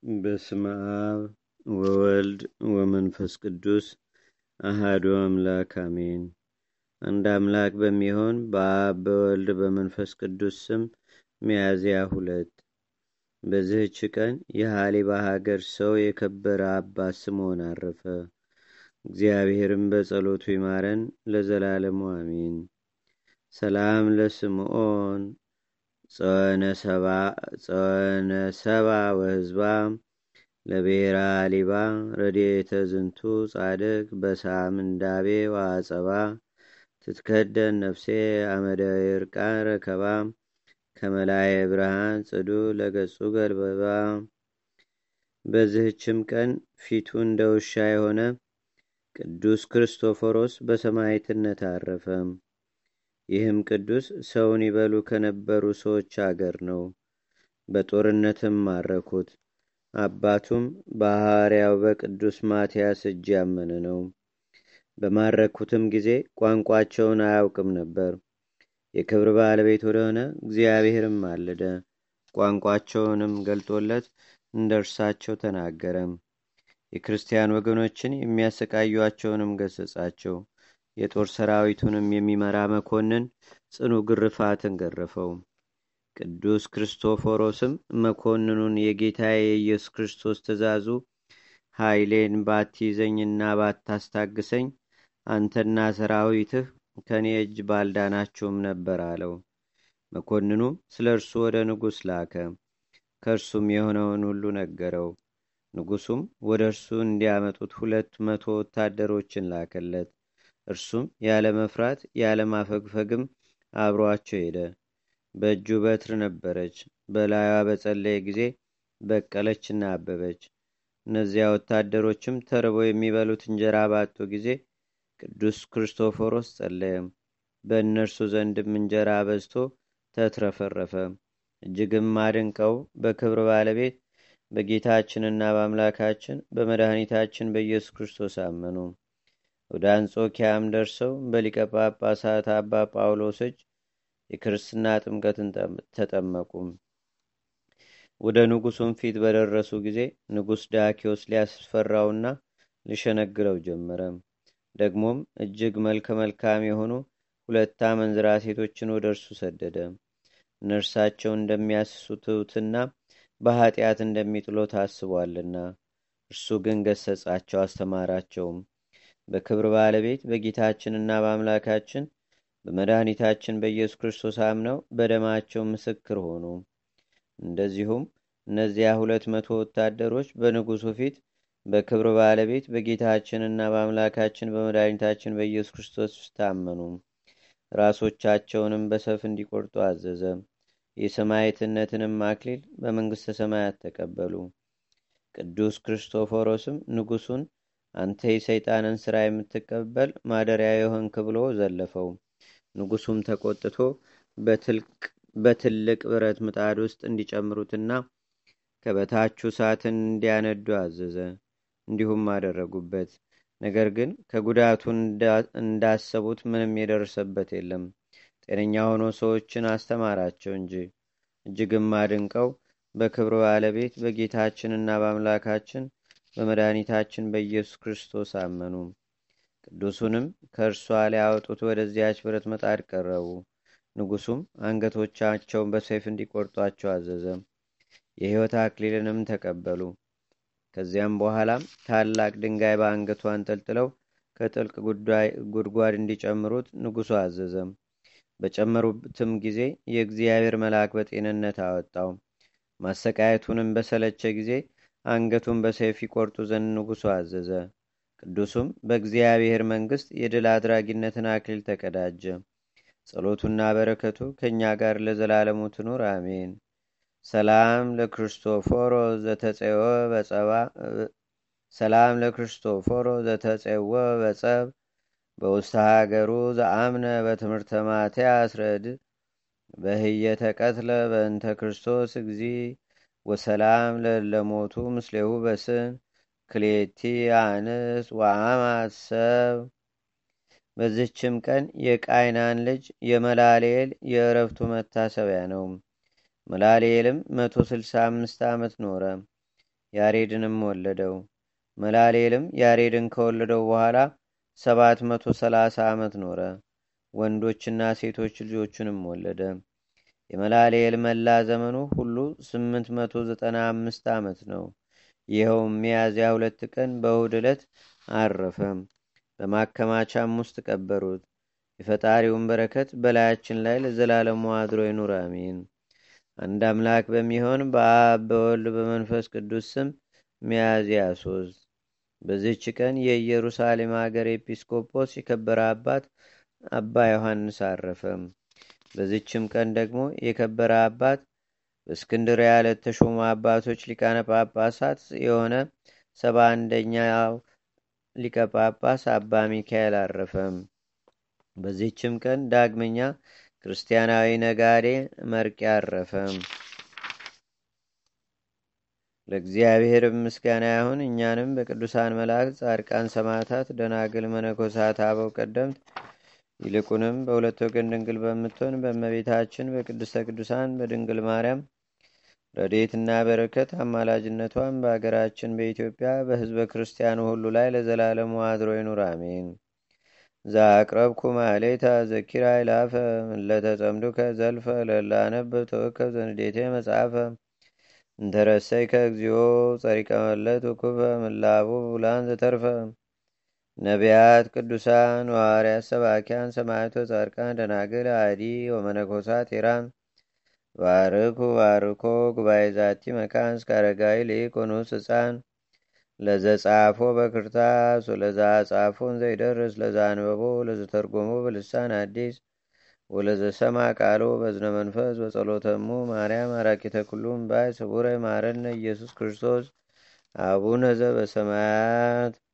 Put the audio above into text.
በስመ አብ ወወልድ ወመንፈስ ቅዱስ አሃዱ አምላክ አሜን። አንድ አምላክ በሚሆን በአብ በወልድ በመንፈስ ቅዱስ ስም ሚያዝያ ሁለት በዚህች ቀን የሃሊባ ሀገር ሰው የከበረ አባት ስምዖን አረፈ። እግዚአብሔርም በጸሎቱ ይማረን ለዘላለሙ አሜን። ሰላም ለስምዖን ጸወነ ሰባ ወህዝባ ለብሔራ ሊባ ረድኤተ ዝንቱ ጻድቅ በሳምንዳቤ ዋጸባ ትትከደን ነፍሴ አመደ ይርቃን ረከባ ከመላይ ብርሃን ጽዱ ለገጹ ገልበባ። በዚህችም ቀን ፊቱ እንደ ውሻ የሆነ ቅዱስ ክርስቶፎሮስ በሰማዕትነት አረፈ። ይህም ቅዱስ ሰውን ይበሉ ከነበሩ ሰዎች አገር ነው። በጦርነትም ማረኩት። አባቱም በሐዋርያው በቅዱስ ማትያስ እጅ ያመነ ነው። በማረኩትም ጊዜ ቋንቋቸውን አያውቅም ነበር። የክብር ባለቤት ወደሆነ እግዚአብሔርም አለደ። ቋንቋቸውንም ገልጦለት እንደ እርሳቸው ተናገረም። የክርስቲያን ወገኖችን የሚያሰቃዩቸውንም ገሰጻቸው። የጦር ሰራዊቱንም የሚመራ መኮንን ጽኑ ግርፋትን ገረፈው። ቅዱስ ክርስቶፎሮስም መኮንኑን የጌታ የኢየሱስ ክርስቶስ ትእዛዙ ኃይሌን ባትይዘኝና ባታስታግሰኝ አንተና ሰራዊትህ ከእኔ እጅ ባልዳናችሁም ነበር አለው። መኮንኑም ስለ እርሱ ወደ ንጉሥ ላከ። ከእርሱም የሆነውን ሁሉ ነገረው። ንጉሱም ወደ እርሱ እንዲያመጡት ሁለት መቶ ወታደሮችን ላከለት። እርሱም ያለ መፍራት ያለ ማፈግፈግም አብሯቸው ሄደ። በእጁ በትር ነበረች። በላዩዋ በጸለየ ጊዜ በቀለችና አበበች። እነዚያ ወታደሮችም ተርበው የሚበሉት እንጀራ ባጡ ጊዜ ቅዱስ ክርስቶፎሮስ ጸለየ። በእነርሱ ዘንድም እንጀራ በዝቶ ተትረፈረፈ። እጅግም አድንቀው በክብር ባለቤት በጌታችንና በአምላካችን በመድኃኒታችን በኢየሱስ ክርስቶስ አመኑ። ወደ አንጾኪያም ደርሰው በሊቀ ጳጳሳት አባ ጳውሎስ እጅ የክርስትና ጥምቀትን ተጠመቁ። ወደ ንጉሱም ፊት በደረሱ ጊዜ ንጉሥ ዳኪዎስ ሊያስፈራውና ሊሸነግረው ጀመረ። ደግሞም እጅግ መልከ መልካም የሆኑ ሁለት አመንዝራ ሴቶችን ወደ እርሱ ሰደደ። እነርሳቸው እንደሚያስሱትትና በኃጢአት እንደሚጥሎ ታስቧልና። እርሱ ግን ገሰጻቸው፣ አስተማራቸውም። በክብር ባለቤት በጌታችንና በአምላካችን በመድኃኒታችን በኢየሱስ ክርስቶስ አምነው በደማቸው ምስክር ሆኑ። እንደዚሁም እነዚያ ሁለት መቶ ወታደሮች በንጉሱ ፊት በክብር ባለቤት በጌታችንና በአምላካችን በመድኃኒታችን በኢየሱስ ክርስቶስ ታመኑ። ራሶቻቸውንም በሰፍ እንዲቆርጡ አዘዘ። የሰማዕትነትንም አክሊል በመንግሥተ ሰማያት ተቀበሉ። ቅዱስ ክርስቶፎሮስም ንጉሱን አንተ የሰይጣንን ሥራ የምትቀበል ማደሪያ የሆንክ ብሎ ዘለፈው። ንጉሱም ተቆጥቶ በትልቅ ብረት ምጣድ ውስጥ እንዲጨምሩትና ከበታቹ እሳትን እንዲያነዱ አዘዘ። እንዲሁም አደረጉበት። ነገር ግን ከጉዳቱ እንዳሰቡት ምንም የደረሰበት የለም። ጤነኛ ሆኖ ሰዎችን አስተማራቸው እንጂ። እጅግም አድንቀው በክብር ባለቤት በጌታችንና በአምላካችን በመድኃኒታችን በኢየሱስ ክርስቶስ አመኑ። ቅዱሱንም ከእርሷ ሊያወጡት ወደዚያች ብረት ምጣድ ቀረቡ። ንጉሱም አንገቶቻቸውን በሰይፍ እንዲቆርጧቸው አዘዘ። የሕይወት አክሊልንም ተቀበሉ። ከዚያም በኋላም ታላቅ ድንጋይ በአንገቱ አንጠልጥለው ከጥልቅ ጉድጓድ እንዲጨምሩት ንጉሱ አዘዘም። በጨመሩትም ጊዜ የእግዚአብሔር መልአክ በጤንነት አወጣው። ማሰቃየቱንም በሰለቸ ጊዜ አንገቱን በሰይፍ ይቆርጡ ዘንድ ንጉሱ አዘዘ። ቅዱሱም በእግዚአብሔር መንግሥት የድል አድራጊነትን አክሊል ተቀዳጀ። ጸሎቱና በረከቱ ከእኛ ጋር ለዘላለሙ ትኑር አሜን። ሰላም ለክርስቶፎሮ ዘተጼወ በጸባ ሰላም ለክርስቶፎሮ ዘተጼወ በጸብ በውስተ ሀገሩ ዘአምነ በትምህርተ ማትያስ ረድ በህየተ ቀትለ በእንተ ክርስቶስ እግዚ ወሰላም ለለሞቱ ምስሌሁ በስን ክሌቲ አንስ ወአማት ሰብ በዚችም ቀን የቃይናን ልጅ የመላልኤል የእረፍቱ መታሰቢያ ነው። መላልኤልም መቶ ስልሳ አምስት ዓመት ኖረ። ያሬድንም ወለደው። መላሌልም ያሬድን ከወለደው በኋላ ሰባት መቶ ሰላሳ ዓመት ኖረ። ወንዶችና ሴቶች ልጆቹንም ወለደ። የመላሌል መላ ዘመኑ ሁሉ ስምንት መቶ ዘጠና አምስት ዓመት ነው። ይኸውም ሚያዝያ ሁለት ቀን በእሁድ ዕለት አረፈ። በማከማቻም ውስጥ ቀበሩት። የፈጣሪውን በረከት በላያችን ላይ ለዘላለሙ አድሮ ይኑር፣ አሜን። አንድ አምላክ በሚሆን በአብ በወልድ በመንፈስ ቅዱስ ስም ሚያዝያ ሶስት በዚህች ቀን የኢየሩሳሌም ሀገር ኤጲስቆጶስ የከበረ አባት አባ ዮሐንስ አረፈ። በዚችም ቀን ደግሞ የከበረ አባት በእስክንድርያ ለተሾሙ አባቶች ሊቃነ ጳጳሳት የሆነ ሰባ አንደኛው ሊቀ ጳጳስ አባ ሚካኤል አረፈ። በዚህችም ቀን ዳግመኛ ክርስቲያናዊ ነጋዴ መርቅ አረፈ። ለእግዚአብሔር ምስጋና ይሁን። እኛንም በቅዱሳን መላእክት፣ ጻድቃን፣ ሰማዕታት፣ ደናግል፣ መነኮሳት፣ አበው ቀደምት ይልቁንም በሁለት ወገን ድንግል በምትሆን በእመቤታችን በቅድስተ ቅዱሳን በድንግል ማርያም ረድኤትና በረከት አማላጅነቷን በአገራችን በኢትዮጵያ በሕዝበ ክርስቲያኑ ሁሉ ላይ ለዘላለሙ አድሮ ይኑር፣ አሜን። ዛቅረብኩ ማሌታ ዘኪራ ይላፈ ለተጸምዱከ ዘልፈ ለላነብ ተወከብ ዘንዴቴ መጽሐፈ እንተረሰይከ እግዚኦ ጸሪቀ መለት ውኩፈ ምላቡ ብላን ዘተርፈ ነቢያት፣ ቅዱሳን፣ ሐዋርያት፣ ሰባኪያን፣ ሰማዕቶ፣ ጻድቃን፣ ደናግል፣ አዲ ወመነኮሳት ኢራን ባርኩ ባርኮ ጉባኤ ዛቲ መካን እስከ አረጋዊ ሊቅ ወንዑስ ሕፃን ለዘጻፎ በክርታስ ወለዛ ጻፎን ዘይደርስ ለዛ አንበቦ ለዘተርጎሞ በልሳን አዲስ ወለዘሰማ ቃሎ በዝነ መንፈስ በጸሎተሙ ማርያም አራቂተ ኩሉም ባይ ስቡረ ማረነ ኢየሱስ ክርስቶስ አቡነ ዘበሰማያት